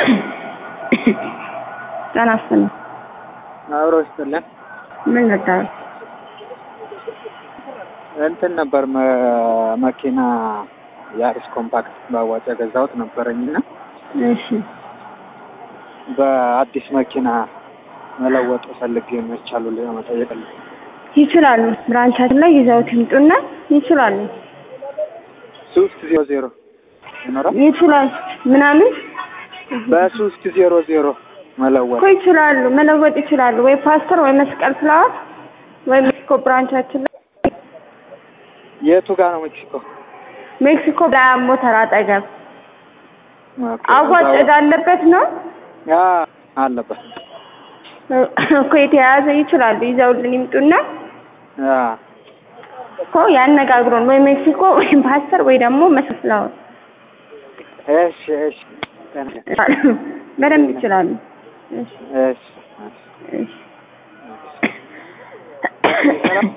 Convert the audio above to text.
ጤና ይስጥልኝ። አብሮ ይስጥልን። ምን ነበር? እንትን ነበር መ- መኪና የአሪስ ኮምፓክት በአዋጭ የገዛሁት ነበረኝና እሺ በአዲስ መኪና መለወጥ ፈልጌ መቻሉ ለመጠየቅ ነው። ይችላሉ። ብራንቻችን ላይ ይዘውት ይምጡና ይችላሉ። ሶስት ዜሮ ዜሮ ይኖራል። ይችላል ምናምን በሶስት ዜሮ ዜሮ መለወጥ እኮ ይችላሉ፣ መለወጥ ይችላሉ። ወይ ፓስተር ወይ መስቀል ፍላወር ወይ ሜክሲኮ ብራንቻችን ላይ የቱ ጋር ነው ሜክሲኮ? ሜክሲኮ ላይ ሞተር አጠገብ ኦኬ፣ አዋጭ እዛው- እዳለበት ነው ያ አለበት። እኮ የተያያዘ ይችላሉ። ይዘውልን ይምጡና ያ እኮ ያነጋግሩን። ወይ ሜክሲኮ ወይ ፓስተር ወይ ደግሞ መስቀል ፍላወር እሺ፣ እሺ፣ በደንብ ይችላሉ። እሺ እሺ፣ እሺ። እሺ